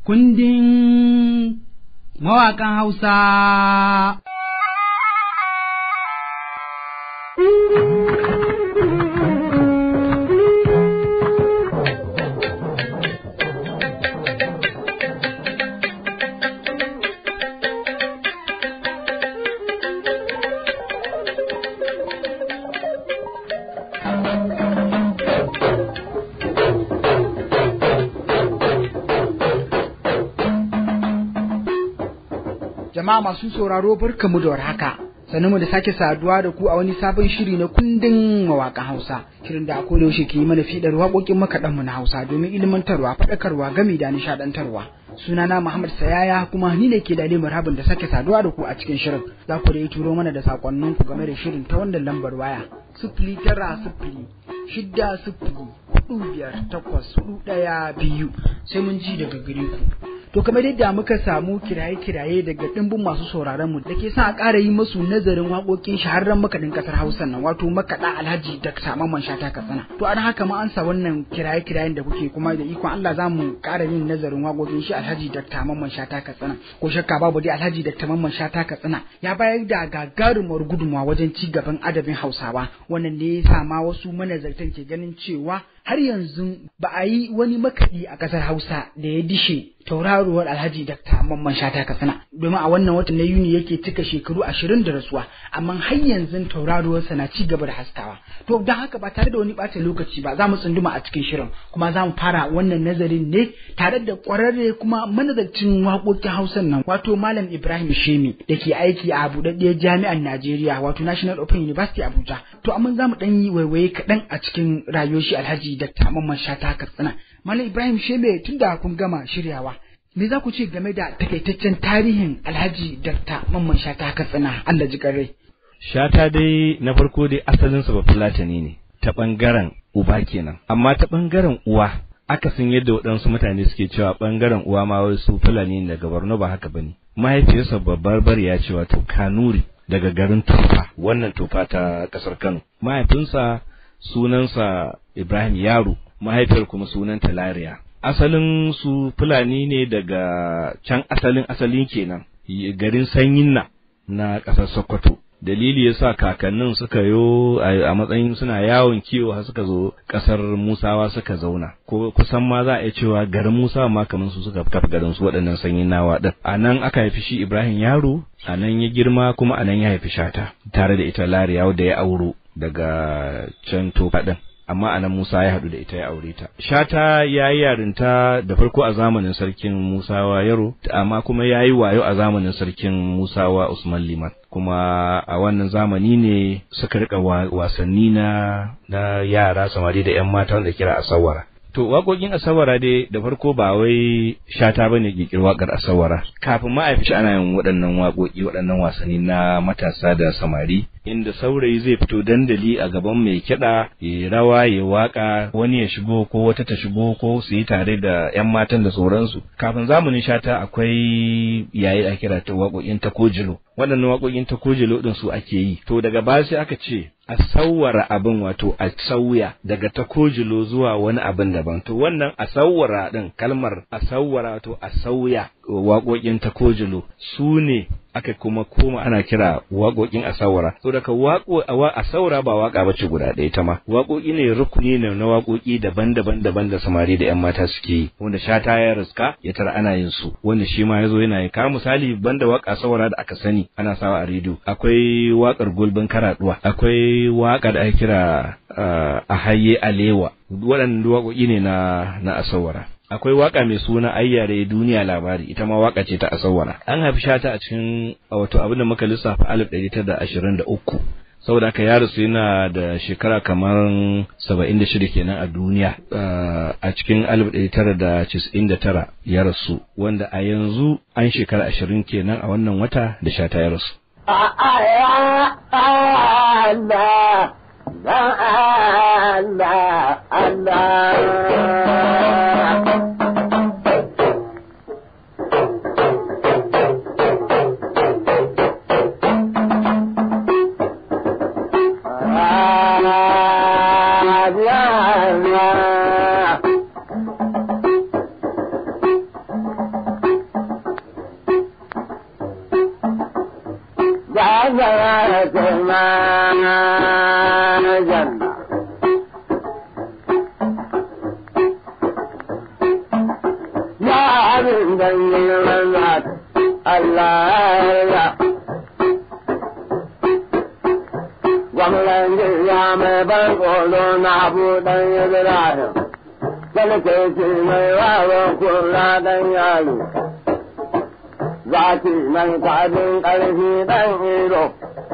kundin mawaƙan Hausa. Jama'a masu sauraro barkamu da warhaka. Sannu da sake saduwa da ku a wani sabon shiri na kundin mawaƙan Hausa. Shirin da akwai yaushe ke yi mana fiɗar waƙoƙin makaɗan mu na Hausa domin ilmantarwa, faɗakarwa, gami da nishaɗantarwa. Sunana Muhammad Sayaya kuma ni ne ke da marhabin da sake saduwa da ku a cikin shirin. Za ku dai turo mana da saƙonnin ku game da shirin ta wannan lambar waya. Sifili tara sifili shidda sifili hudu biyar takwas hudu ɗaya biyu sai mun ji daga gare ku. To kamar yadda muka samu kiraye-kiraye daga ɗimbin masu sauraron mu da ke sa a ƙara yi musu nazarin waƙoƙin shahararren makaɗin ƙasar Hausa nan wato makaɗa Alhaji Dr. Mamman Shata Katsina. To an haka ma an sa wannan kiraye-kirayen da kuke kuma da ikon Allah za mu ƙara yin nazarin waƙoƙin shi Alhaji Dr. Mamman Shata Katsina. Ko shakka babu dai Alhaji Dr. Mamman Shata Katsina ya bayar da gagarumar gudunmawa wajen ci gaban adabin Hausawa wannan ne ya sa ma wasu manazartan ke ganin cewa har yanzu ba a yi wani makaɗi a ƙasar Hausa da ya dishe tauraruwar Alhaji Dakta Mamman Shata Katsina domin a wannan watan na Yuni yake cika shekaru ashirin da rasuwa amma har yanzu tauraruwarsa na ci gaba da haskawa to don haka ba tare da wani ɓata lokaci ba za mu tsunduma a cikin shirin kuma za mu fara wannan nazarin ne tare da ƙwararre kuma manazarcin waƙoƙin Hausan nan wato Malam Ibrahim Shemi da ke aiki a buɗaɗɗiyar jami'ar Najeriya wato National Open University Abuja to amma za mu ɗan yi waiwaye kaɗan a cikin rayuwar shi Alhaji Dakta Mamman Shata Katsina Malam Ibrahim Shebe tun da kun gama shiryawa me za ku ce game da takaitaccen tarihin Alhaji Dakta Mamman Shata Katsina Allah ji rai Shata dai na farko dai asalin sa Bafulatani ne ta bangaren uba kenan amma ta bangaren uwa akasin yadda waɗansu mutane suke cewa bangaren uwa ma wai su Fulani daga Borno ba haka bane mahaifiyarsa babbar bariya ce wato Kanuri daga garin Tufa wannan Tufa ta kasar Kano mahaifinsa sunansa Ibrahim Yaro mahaifiyar kuma sunanta Lariya. Asalin su Fulani ne daga can asalin asalin kenan garin sanyin na na ƙasar Sokoto. Dalili yasa kakannin suka yo a matsayin suna yawon kiwo har suka zo ƙasar Musawa suka zauna. Ko kusan ma za a iya cewa garin Musawa ma kamar su suka kafa garin su waɗannan sanyin nawa ɗin. A nan aka haifi shi Ibrahim Yaro, a nan ya girma kuma a nan ya haifi Shata tare da ita Lariya da ya auro daga can Tofa ɗin. amma anan Musa ya haɗu da ita ya aure ta. Shata ya yi yarinta da farko a zamanin sarkin Musawa Yaro, amma kuma ya yi wayo a zamanin sarkin Musawa Usman Liman. Kuma a wannan zamani ne suka rika wasanni na na yara samari da 'yan mata wanda kira asawara. To waƙoƙin asawara dai da farko ba wai shata bane ƙirƙir waƙar asawara. Kafin ma a fi ana yin waɗannan waƙoƙi waɗannan wasanni na matasa da samari inda saurayi zai fito dandali a gaban mai kiɗa ya rawa ya waka wani ya shigo ko wata ta shigo ko su yi tare da 'yan matan da sauransu kafin zamanin shata akwai yayi a kira ta waƙoƙin takojilo waɗannan waƙoƙin takojilo ɗin su ake yi to daga baya sai aka ce a sauwara abin wato a sauya daga takojilo zuwa wani abin daban to wannan a sauwara ɗin kalmar a sauwara wato a sauya waƙoƙin takojilo su ne aka kuma koma ana kira waƙoƙin asawara to daga waƙo asawara ba waƙa bace guda ɗaya ta ma waƙoƙi ne rukuni ne na waƙoƙi daban-daban daban da samari da 'yan mata suke yi wanda shata ya riska ya tara ana yin su wanda shi ma yazo yana yi ka misali banda waƙa asawara da aka sani ana sawa a rediyo akwai waƙar gulbin karaduwa akwai waƙa da ake kira a haye alewa waɗannan waƙoƙi ne na na asawara akwai waka mai suna ayyare duniya labari ita ma waka ce ta asawara an haifi shata a cikin wato abin da muka lissafa alif ɗari tara da ashirin da uku saboda haka ya rasu yana da shekara kamar saba'in da shida kenan a duniya a cikin alif ɗari tara da casa'in da tara ya rasu wanda a yanzu an shekara ashirin kenan a wannan wata da shata ya rasu. Allah, Allah, Allah. zara ce ma janna. Ya abin da yi manzat Allah ya Gwamnan ya mai ban tsoro na buɗan Ibrahim, Salkeci mai wawan kula ɗan yaro. zaki mai kwadin ƙarfi ɗan iro.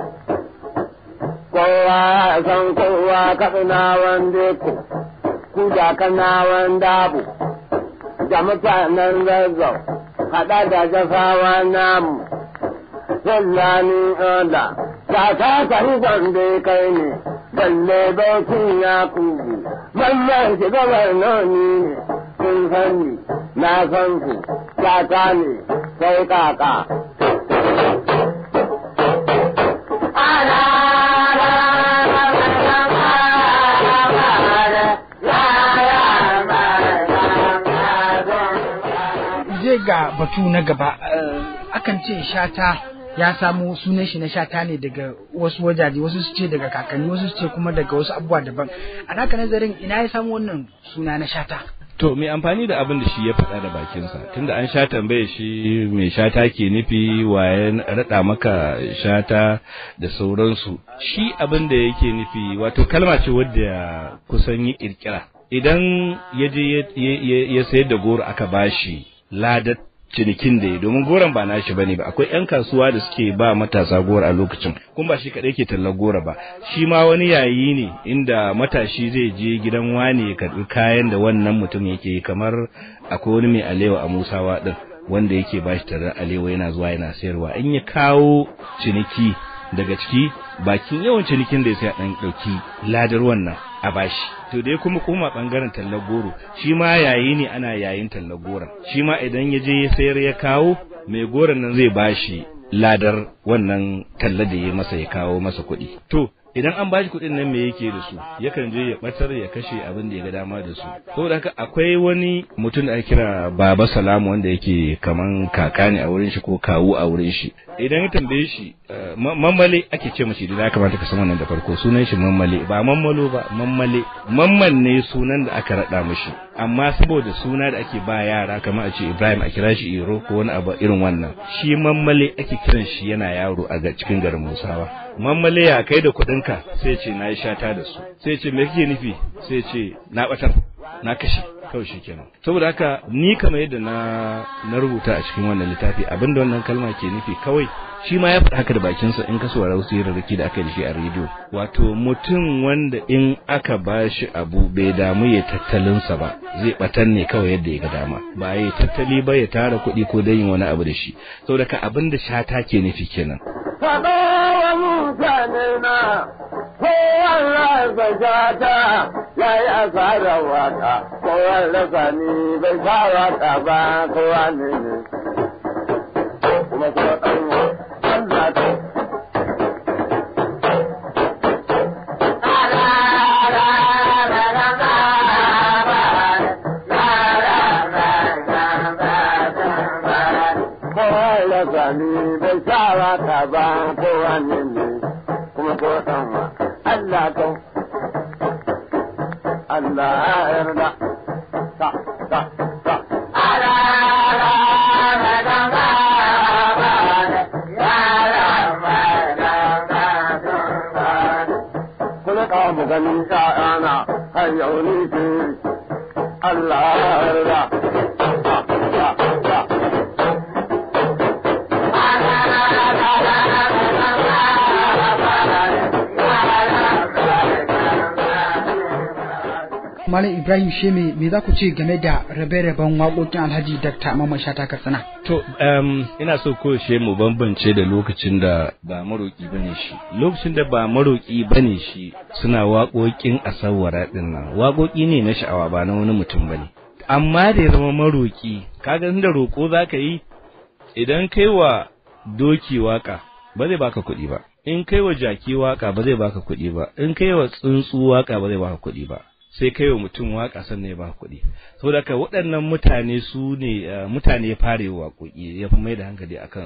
Kowa ya san kowa kaɗinawan deku, kuja kanawan dabu, da mutanen zazzau, haɗa da jafawa namu. Sallani oda, ta ta kari gwande kai ne, balle bautin ya kugu, wannan shi gabar noni ne, kun sani, na san ku, ta ne, sai kaka. je ga batu na gaba akan ce shata ya samo sunan shi na shata ne daga wasu wajaje wasu su ce daga kakanni wasu su ce kuma daga wasu abubuwa daban a naka nazarin ina ya samu wannan suna na shata To mai amfani da abin da shi ya faɗa da bakinsa tunda an sha tambaye shi mai shata ke nufi waye raɗa maka shata da sauransu shi abin da yake nufi wato kalma ce wadda kusan yi ƙirƙira idan ya je ya sayar da goro aka bashi ladar cinikin da ya domin goron ba nashi bane ba akwai yan kasuwa da suke ba matasa goro a lokacin kun ba shi kadai ke tallar goro ba shi ma wani yayi ne inda matashi zai je gidan wani ya karbi kayan da wannan mutum yake yi kamar akwai wani mai alewa a musawa din wanda yake ba shi tarar alewa yana zuwa yana sayarwa in ya kawo ciniki daga ciki bakin yawan cinikin da ya sai a dan dauki ladar wannan a bashi to dai kuma kuma bangaren tallar goro shi ma yayi ne ana yayin tallar goron shi ma idan ya je ya sayar ya kawo mai goron nan zai bashi ladar wannan talla da ya masa ya kawo masa kuɗi to idan an bashi kuɗin nan me yake da su yakan je ya batar ya kashe abin da ya ga dama da su saboda haka akwai wani mutum da ake kira baba salamu wanda yake kaman kaka ne a wurin shi ko kawu a wurin shi idan ya tambaye shi mammale ake ce mashi da ya kamata ka san wannan da farko sunan shi mammale ba mammalo ba mammale mamman ne sunan da aka rada mishi amma saboda suna da ake ba yara kamar a ce Ibrahim a kira shi Iro ko wani abu irin wannan shi mammale ake kiran shi yana yaro a cikin garin Musawa mammale ya kai da kuɗinka sai ce na yi shata da su sai ce me kake nufi sai ce na batar na kashe kawai shi kenan saboda haka ni kamar yadda na na rubuta a cikin wannan littafi abinda wannan kalma ke nufi kawai shi ma ya faɗa haka da bakinsa in ka saurara wasu yararraki da aka yi da shi a rediyo wato mutum wanda in aka ba shi abu bai damu ya tattalinsa ba zai batan ne kawai yadda ya ga dama ba ya tattali ba ya tara kuɗi ko dan yin wani abu da shi saboda ka abin da shata ke nufi kenan Faɗo wa mutane na kowan rasa shata ya yi asarar waka, kowan rasa ni bai sa waka ba kowa ne ne. Kuma kuma ɗan Allah ta. Kowan rasa ni bai sa waka ba kowa ne ne. Kuma ko ɗan wa Allah ta. Allah ya yarda. Ta, ta, ta. Kuma ka mu ganin sha'ana har yau ni ce Allah ya yarda. Ta, ta, ta. Malam Ibrahim Sheme me za ku ce game da rabe-raben waƙoƙin Alhaji Dr. Mamman Shata Katsina? To, um, ina so ko she mu bambance da lokacin da ba maroƙi bane shi. Lokacin da ba maroƙi bane shi suna waƙoƙin asawara ɗin nan. Waƙoƙi ne na sha'awa ba na wani mutum bane. Amma da ya zama maroƙi, kaga da roƙo za ka yi idan kai wa doki waƙa ba zai baka kuɗi ba. In kai wa jaki waƙa ba zai baka kuɗi ba. In kai wa tsuntsu waƙa ba zai baka kuɗi ba. sai kai wa mutum waka sannan ya ba kuɗi saboda haka waɗannan mutane su ne mutane ya fara yi waƙoƙi ya fi mai da hankali a kansu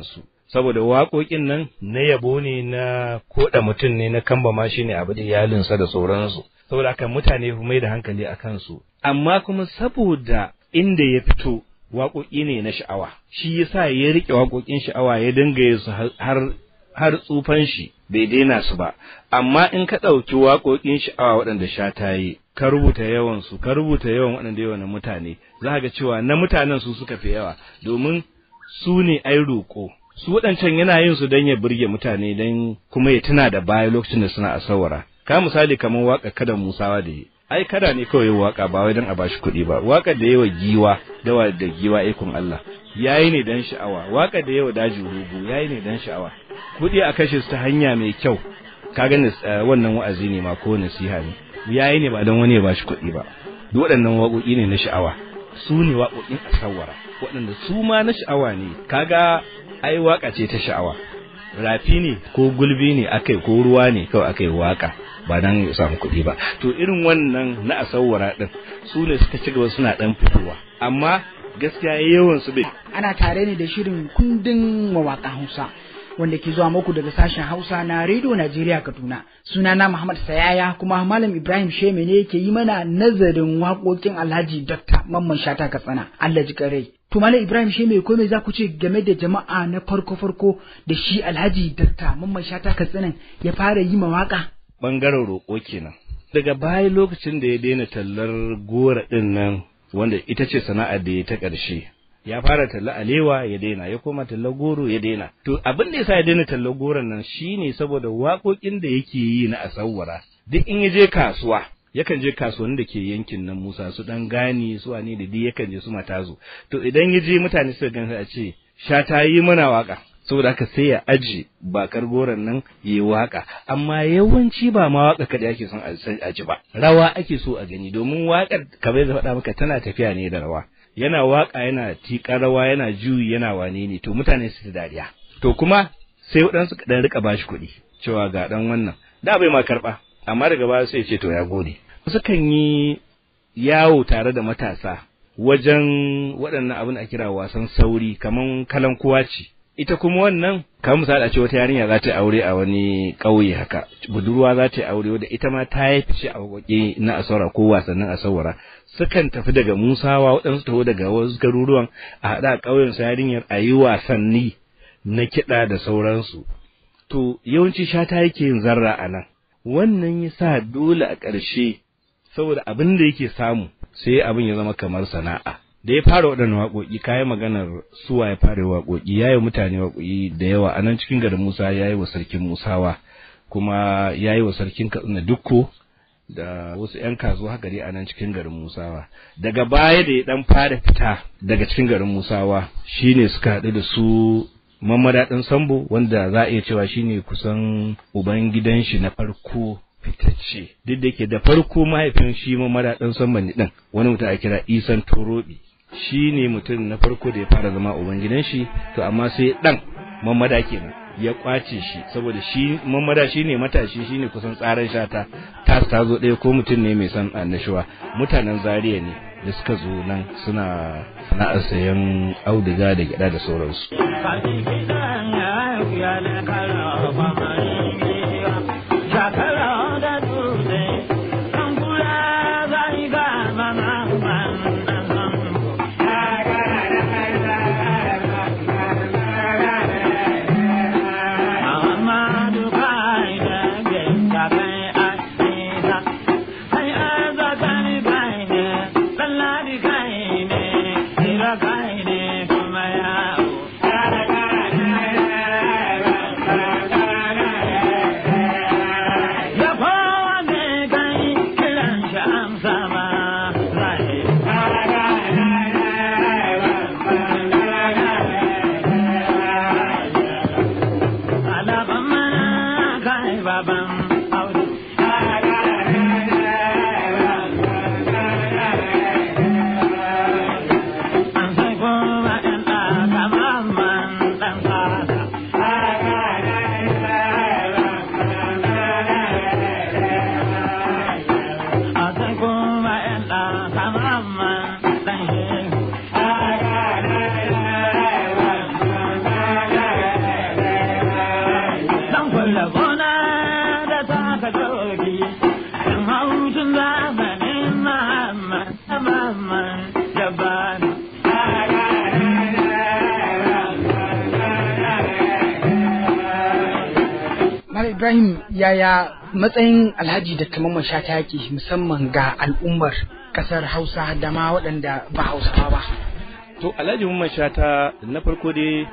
saboda waƙoƙin nan na yabo ne na koda mutum ne na kambama shi ne abu da iyalinsa da sauransu saboda haka mutane mai da hankali a kansu amma kuma saboda inda ya fito waƙoƙi ne na sha'awa shi yasa ya riƙe waƙoƙin sha'awa ya dinga yin su har har tsufan shi bai daina su ba amma in ka ɗauki waƙoƙin sha'awa waɗanda sha ta yi ka rubuta yawan su ka rubuta yawan waɗanda yawan mutane za ga cewa na mutanen su suka fi yawa domin su ne ai roƙo su waɗancan yana yin su don ya burge mutane don kuma ya tuna da baya lokacin da suna asawara ka misali kamar waƙa kada musawa da yi ai kada ne kawai waka ba wai don a bashi kuɗi ba waƙar da yawa giwa dawa da giwa ikon Allah yayi ne dan sha'awa waƙar da yawa daji rugu yayi ne dan sha'awa kuɗi a kashe su ta hanya mai kyau ka gani wannan wa'azi ne ma ko nasiha ne yayi ne ba don wani ya bashi kuɗi ba duk waɗannan waƙoƙi ne na sha'awa su ne waƙoƙin asawara waɗanda su ma na sha'awa ne kaga ai waƙa ce ta sha'awa rafi ne ko gulbi ne akai ko ruwa ne kawai akai waka ba dan ya samu kuɗi ba to irin wannan na asawara din su ne suka ci gaba suna dan fitowa amma gaskiya yawan su bai ana tare ne da shirin kundin mawaƙan Hausa wanda ke zuwa muku daga sashen Hausa na Radio Najeriya Kaduna sunana Muhammad Sayaya kuma Malam Ibrahim Sheme ne yake yi mana nazarin waƙoƙin Alhaji Dr. Mamman Shata Katsina Allah ji kare To Malam Ibrahim Sheme ko me za ku ce game da jama'a na farko farko da shi Alhaji Dr. Mamman Shata Katsina ya fara yi mawaƙa bangaren roƙo kenan daga baya lokacin da ya daina tallar gora ɗin nan wanda ita ce sana'ar da ya ta ƙarshe ya fara talla alewa ya daina ya koma tallar goro ya daina to abin da yasa ya daina tallar goron nan shine saboda waƙoƙin da yake yi na asawara duk in ya je kasuwa yakan je kasuwanni da ke yankin nan Musa su dan gani su wani da duk yakan je su matazo to idan ya je mutane suka gansa a ce sha ta yi mana waka saboda haka sai ya aji bakar goron nan ya yi waka amma yawanci ba ma waka kada ake son a ji ba rawa ake so a gani domin wakar kamar da faɗa maka tana tafiya ne da rawa yana waka yana tiƙa rawa yana juyi yana wane ne to mutane su ta dariya to kuma sai waɗansu kaɗan rika bashi kuɗi cewa ga ɗan wannan da bai ma karɓa amma daga baya sai ce to ya gode sukan yi yawo tare da matasa wajen waɗannan abin a kira wasan sauri kaman kalan kuwa ce ita kuma wannan kamar misali a ce wata yarinya za ta yi aure a wani ƙauye haka budurwa za ta yi aure wadda ita ma ta yi fice a waƙe na asawara ko wasannin asawara sukan tafi daga musawa waɗansu taho daga wasu garuruwan a haɗa a ƙauyen su yarinyar a yi wasanni na kiɗa da sauransu to yawanci shata yake yin zarra a nan wannan ya sa dole a ƙarshe saboda abin da yake samu sai abin ya zama kamar sana'a da ya fara waɗannan waƙoƙi kayan maganar suwa ya fara waƙoƙi ya yi mutane waƙoƙi da yawa a nan cikin garin musa ya yi wa sarkin musawa kuma ya yi wa sarkin katsina dukko da wasu 'yan kasuwa haka dai a nan cikin garin musawa daga baya da ya ɗan fara fita daga cikin garin musawa shine suka haɗu da su mamada ɗan sambo wanda za a iya cewa shine kusan uban gidan shi na farko fitacce duk da ke da farko mahaifin shi mamada ɗan sambo ne ɗin wani mutum a kira isan torobi shi ne mutum na farko da ya fara zama uban gidan shi to amma sai ɗan mamada kenan ya kwace shi saboda shi mamada shi ne matashi shi ne kusan tsarin shata ta ta zo ɗaya ko mutum ne mai son annashuwa mutanen zaria ne da suka zo nan suna sana'ar sayan auduga da gyada da sauransu Ibrahim yaya matsayin Alhaji da Mamman Shata yake musamman ga al'ummar kasar Hausa da ma waɗanda ba Hausawa ba. To Alhaji Mamman Shata na farko dai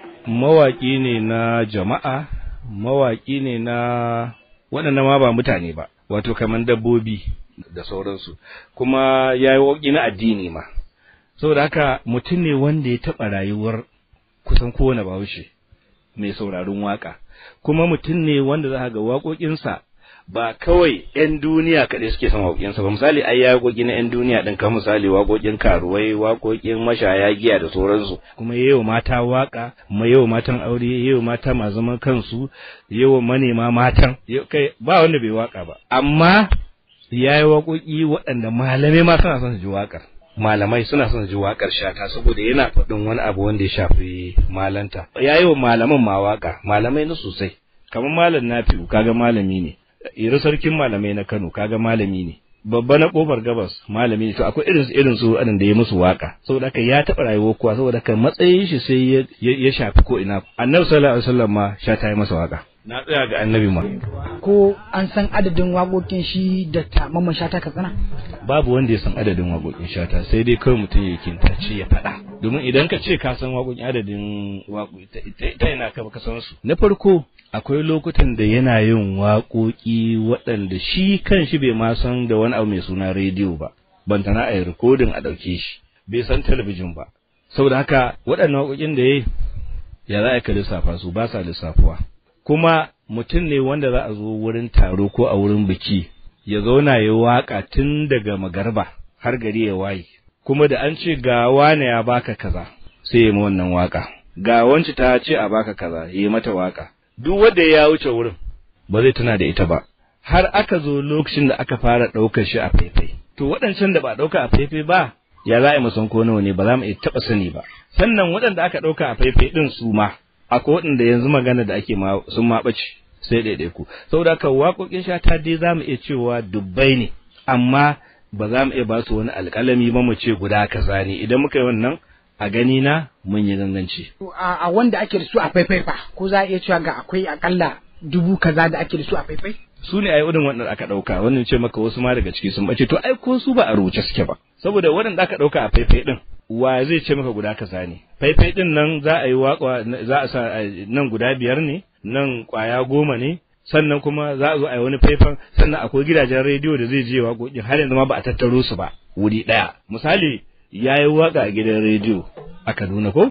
mawaƙi ne na jama'a, mawaƙi ne na waɗanda ma ba mutane ba, wato kamar dabbobi da sauransu, kuma ya yi waƙi na addini ma. Saboda haka mutum ne wanda ya taɓa rayuwar kusan kowane bahaushe mai sauraron waƙa, kuma mutum ne wanda za ga waƙoƙinsa ba kawai 'yan duniya kaɗai suke son waƙoƙinsa ba misali ai ya waƙoƙi na 'yan duniya ɗin kan misali waƙoƙin karuwai waƙoƙin mashaya giya da sauransu kuma yawa mata waƙa kuma yawa matan aure yawa mata masu zaman kansu yawa manema matan kai ba wanda bai waƙa ba amma ya yi waƙoƙi waɗanda malamai ma suna son su ji waƙar malamai suna son ji waƙar shata saboda yana faɗin wani abu wanda ya shafi malanta ya yi wa malaman ma waƙa malamai na sosai kamar malam nafi'u kaga malami ne iri sarkin malamai na Kano kaga malami ne babba na kofar gabas malami ne to akwai irin su irin su da ya musu waka saboda haka ya taɓa rayuwar kuwa saboda haka matsayin shi sai ya shafi ko ina annabi sallallahu alaihi wasallam ma sha ta yi masa waka na tsaya ga annabi ma ko an san adadin waƙoƙin shi da ta mamman shata katsina babu wanda ya san adadin waƙoƙin shata sai dai kawai mutum ya kintace ya faɗa domin idan ka ce ka san waƙoƙin adadin waƙoƙi ta ina ka baka san su na farko akwai lokutan da yana yin waƙoƙi waɗanda shi kan shi bai ma san da wani abu mai suna rediyo ba bantana a yi rikodin a ɗauke shi bai san talabijin ba saboda haka waɗannan waƙoƙin da ya ya za a ka lissafa su ba sa lissafuwa kuma mutum ne wanda za a zo wurin taro ko a wurin biki ya zauna ya waƙa tun daga magarba har gari ya waye kuma da an ce ga wane ya baka kaza sai ya wannan waƙa ga wance ta ce a baka kaza ya yi mata waƙa duk wanda ya wuce wurin ba zai tuna da ita ba har aka zo lokacin da aka fara ɗaukar shi a faifai to waɗancan da ba ɗauka a faifai ba ya za a yi musan ko nawa ne ba za mu iya taɓa sani ba sannan waɗanda aka ɗauka a faifai ɗin su ma akwai waɗanda yanzu magana da ake ma sun ma ɓace sai ɗaiɗaiku saboda haka waƙoƙin shata dai za mu iya cewa dubbai ne amma ba za mu iya ba su wani alƙalami ba mu ce guda kaza ne idan muka yi wannan a gani na mun yi ganganci. A wanda ake da su a faifai fa ko za a iya cewa ga akwai akalla dubu kaza da ake da su a faifai? Su ne ai irin waɗanda aka ɗauka wannan ce maka wasu ma daga ciki sun bace to ai ko su ba a rubuce suke ba saboda waɗanda aka ɗauka a faifai ɗin wa zai ce maka guda kaza ne faifai ɗin nan za a yi waƙa za a sa nan guda biyar ne nan ƙwaya goma ne sannan kuma za a zo a yi wani faifan sannan akwai gidajen rediyo da zai je waƙoƙin har yanzu ma ba a tattaro su ba wuri ɗaya misali ya yi waƙa a gidan rediyo a Kaduna ko